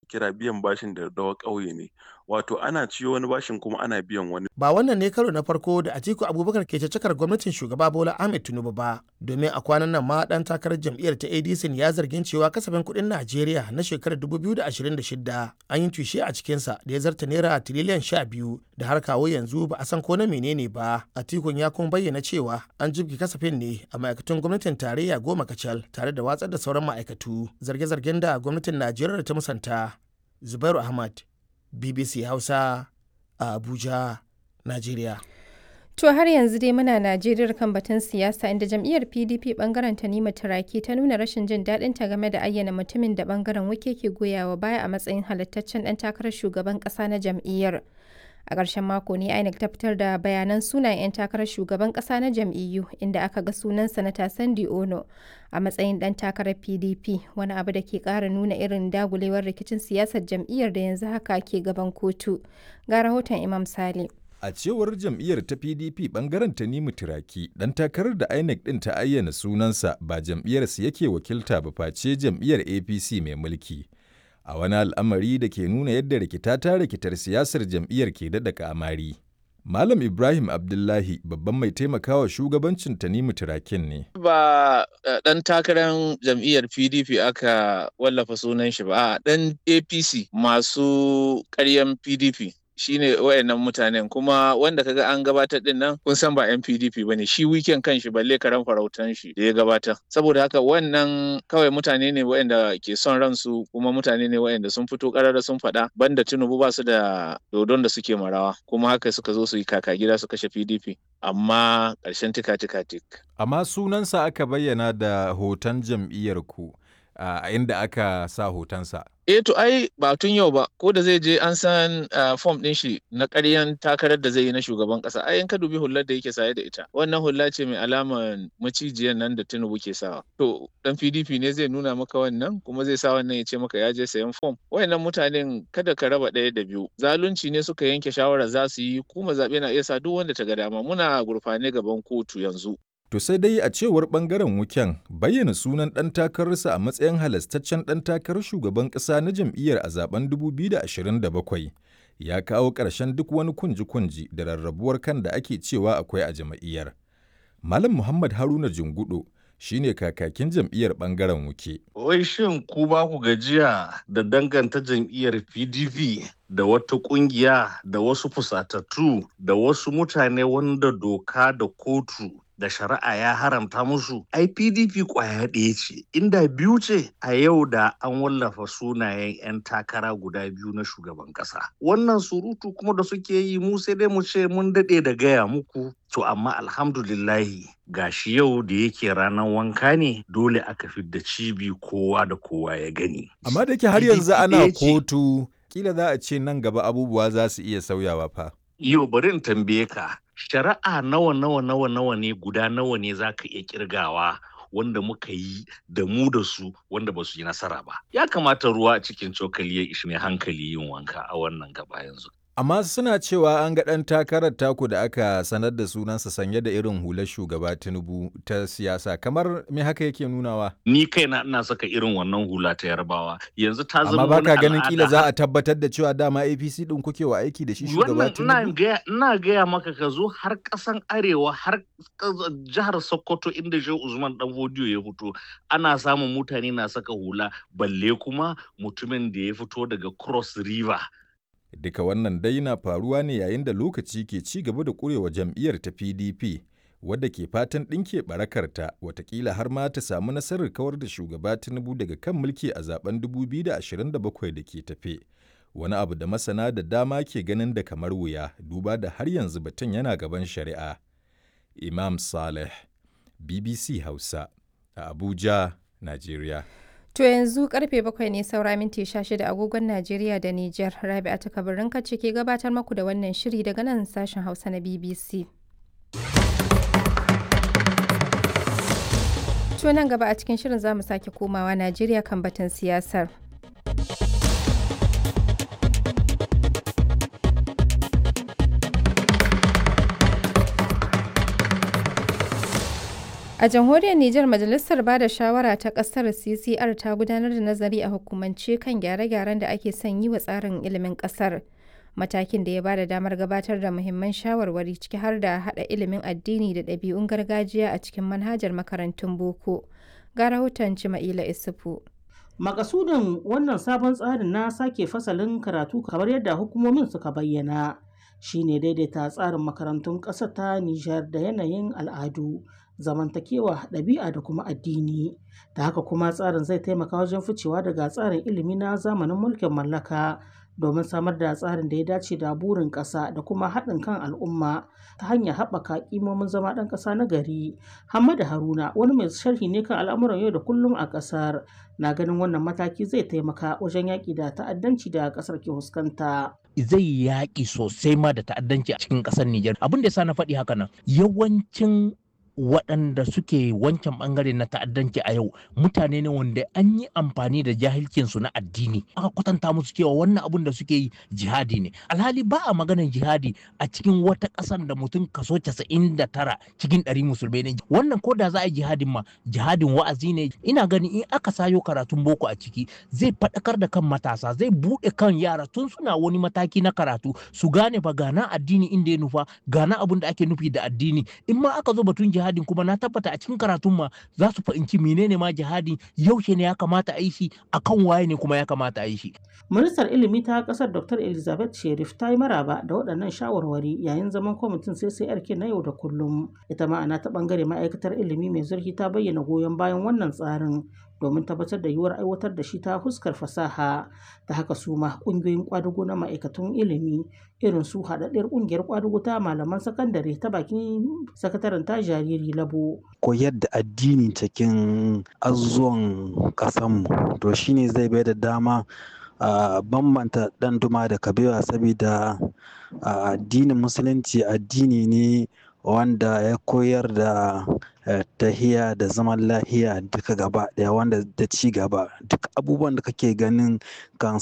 kira biyan bashin da dawa ƙauye ne wato ana ciyo wani bashin kuma ana biyan wani ba wannan ne karo na farko da Atiku Abubakar ke cakar gwamnatin shugaba Bola Ahmed Tinubu ba domin a kwanan nan ma dan takarar jam'iyyar ta ADC ya zargin cewa kasafin kuɗin Najeriya na shekarar 2026 an yi tushe a cikinsa da ya zarta naira tiriliyan 12 da har kawo yanzu ba a san ko na menene ba Atikun ya kuma bayyana cewa an jibge kasafin ne a ma'aikatun gwamnatin tarayya goma kacal tare da watsar da sauran ma'aikatu zarge-zargen da gwamnatin Najeriya ta musanta Zubairu Ahmad BBC Hausa a Abuja, Najeriya. To har yanzu dai muna Najeriya kan batun siyasa inda jam'iyyar PDP bangaren Tanima Turaki ta nuna rashin jin daɗin ta game da ayyana mutumin da bangaren wake ke goyawa baya a matsayin halittaccen ɗan takarar shugaban ƙasa na jam'iyyar. A ƙarshen mako ne INEC ta fitar da bayanan sunayen 'yan takarar shugaban ƙasa na jam'iyyu inda aka ga sunan sanata Sandi Ono a matsayin ɗan takarar PDP wani abu da ke ƙara nuna irin dagulewar rikicin siyasar jam'iyyar da yanzu haka ke gaban kotu. Ga rahoton Imam Sale. A cewar jam'iyyar ta PDP bangaren Tanimu Turaki, ɗan takarar da INEC ɗin ta ayyana sunansa ba jam'iyyarsa yake wakilta ba face jam'iyyar APC mai mulki. A wani al'amari da ke nuna yadda rikita ta rikitar siyasar jam'iyyar ke daɗa kamari. Malam Ibrahim Abdullahi babban mai taimakawa shugabancin Tanimu Turakin ne. Ba ɗan takarar jam'iyyar PDP aka wallafa sunan shi ba, ɗan APC masu ƙaryan PDP. shine wayannan mutanen kuma wanda kaga an gabatar din nan kun san ba yan PDP bane shi weekend kan shi balle karan farautan shi da ya gabatar saboda haka wannan kawai mutane ne wayanda ke son ransu kuma mutane ne wayanda sun fito karara sun faɗa banda Tinubu ba su da dodon da suke marawa kuma haka suka zo su yi kaka gida su kashe PDP amma ƙarshen tika tika tik Amma sunansa aka bayyana da hoton jam'iyyar ku a inda aka sa hotonsa. Eh to ai ba tun yau ba ko da zai je an san fom ɗin shi na ƙaryan takarar da zai yi na shugaban ƙasa ai in ka dubi hullar da yake saye da ita wannan hulla ce mai alaman macijiyar nan da Tinubu ke sawa to dan PDP ne zai nuna maka wannan kuma zai sa wannan ya ce maka ya je sayan fom wayannan mutanen kada ka raba ɗaya da biyu zalunci ne suka yanke shawara za su yi kuma zaɓe na iya sa duk wanda ta ga dama muna gurfane gaban kotu yanzu To sai dai a cewar bangaren wuken bayyana sunan ɗan takararsa a matsayin halastaccen ɗan takarar shugaban ƙasa na jam'iyyar a zaben 2027 ya kawo ƙarshen duk wani kunji-kunji da rarrabuwar kan da ake cewa akwai a jam'iyyar. Malam Muhammad Haruna Jungudo shine kakakin jam'iyyar bangaren wuke. Wai shin ku ba ku gajiya da danganta jam'iyyar PDP da wata kungiya da wasu fusatattu da wasu mutane wanda doka da kotu da shari'a ya haramta musu ai pdp kwaya ɗaya ce inda biyu ce a yau da an wallafa sunayen 'yan takara guda biyu na shugaban ƙasa wannan surutu kuma da suke yi mu sai dai mu ce mun daɗe da gaya muku to amma alhamdulillahi gashi yau da yake ranar wanka ne dole aka fidda cibi kowa da kowa ya gani Amma da ke har yanzu ana kotu kila za a ce nan gaba abubuwa za su iya sauyawa fa. Yau bari in tambaye ka shari'a nawa nawa nawa nawa ne guda nawa ne za ka iya kirgawa wanda muka yi da mu da su wanda ba su yi nasara ba ya kamata ruwa a cikin cokali ya ishi mai hankali yin wanka a wannan gaba yanzu Amma suna cewa an ga ɗan takarar taku da aka sanar da sunansa sanye da irin hular shugaba Tinubu ta siyasa kamar me haka yake nunawa. ni kaina ina saka irin wannan hula ta yarbawa yanzu ta zama Amma baka wani ganin kila al'ada. za a tabbatar da cewa dama APC ɗin kuke wa aiki da shi shugaba wannan ina Tinubu. gaya ina gaya maka ka zo har ƙasan arewa har ƙas- jihar sokoto inda shehu usman dan hodiyo ya fito ana samun mutane na saka hula balle kuma mutumin da ya fito daga cross river Duka wannan dai na faruwa ne yayin da lokaci ke ci gaba da ƙurewa jam'iyyar ta PDP wadda ke fatan ɗinke barakarta watakila har ma ta samu nasarar kawar da shugaba Tinubu daga kan mulki a zaben 2027 da ke tafe. Wani abu da masana da dama ke ganin da kamar wuya duba da har yanzu batun yana gaban shari'a. Imam Saleh, BBC Hausa, a Abuja, Najeriya. To yanzu karfe bakwai ne saura minti 16 agogon Najeriya da Nijar. Rabi'a ta kabarin kace ke gabatar maku da wannan shiri daga nan sashen Hausa na BBC. To nan gaba a cikin shirin za mu sake komawa Najeriya kan batun siyasar. A jamhuriyar Nijar Majalisar Bada Shawara ta ƙasar CCR ta gudanar da nazari a hukumance kan gyare-gyaren da ake son yi wa tsarin ilimin ƙasar. Matakin da ya bada damar gabatar da muhimman shawarwari ciki har da haɗa ilimin addini da ɗabi'un gargajiya a cikin manhajar makarantun boko. Ga rahoton Cima'ila Isufu. Makasudin wannan sabon tsarin na sake fasalin karatu kamar yadda hukumomin suka bayyana shine daidaita tsarin makarantun ƙasar ta Nijar da yanayin al'adu, zamantakewa, ɗabi'a da kuma addini. Da haka kuma tsarin zai taimaka wajen ficewa daga tsarin ilimi na zamanin mulkin mallaka domin samar da tsarin da ya dace da burin ƙasa da kuma haɗin kan al'umma ta hanyar haɓaka ƙimomin zama ɗan ƙasa na gari. Hamadu Haruna wani mai sharhi ne kan al'amuran yau da kullum a ƙasar na ganin wannan mataki zai taimaka wajen yaƙi da ta'addanci da ƙasar ke fuskanta. Zai yaƙi sosai ma da ta'addanci a cikin ƙasar Nijar. Abin da ya sa na faɗi haka nan yawancin waɗanda suke wancan ɓangare na ta'addanci a yau mutane ne wanda an yi amfani da jahilcinsu na addini aka kwatanta musu cewa wannan abun da suke yi jihadi ne alhali ba a maganar jihadi a cikin wata ƙasar da mutum kaso casa'in da tara cikin ɗari musulmai ne wannan ko da za a yi jihadin ma jihadin wa'azi ne ina ganin in aka sayo karatun boko a ciki zai faɗakar da kan matasa zai buɗe kan yara tun suna wani mataki na karatu su gane ba gana addini inda ya nufa gana abun da ake nufi da addini in ma aka zo batun jihadi jihadin kuma na tabbata a cikin karatun ma za su fahimci menene ma jihadin yaushe ne ya kamata a yi shi akan waye ne kuma ya kamata a yi shi. Ministar ilimi ta kasar Dr. Elizabeth Sherif ta yi maraba da waɗannan shawarwari yayin zaman kwamitin CCRK na yau da kullum. Ita ma'ana ta ɓangare ma'aikatar ilimi mai zurfi ta bayyana goyon bayan wannan tsarin domin tabbatar da yiwuwar aiwatar da shi ta fuskar fasaha ta haka su ma ƙungiyoyin ƙwadugo na ma'aikatun ilimi irin su haɗaɗɗiyar ƙungiyar ƙwadugo ta malaman sakandare ta bakin sakataren ta jariri labo. koyar da addini cikin azuwan ƙasanmu to shine zai bai da dama a bambanta ɗan duma da kabewa saboda addinin musulunci addini ne wanda ya koyar da tahiya da zaman lahiya duka gaba daya wanda da ci gaba duk abubuwan da kake ganin kan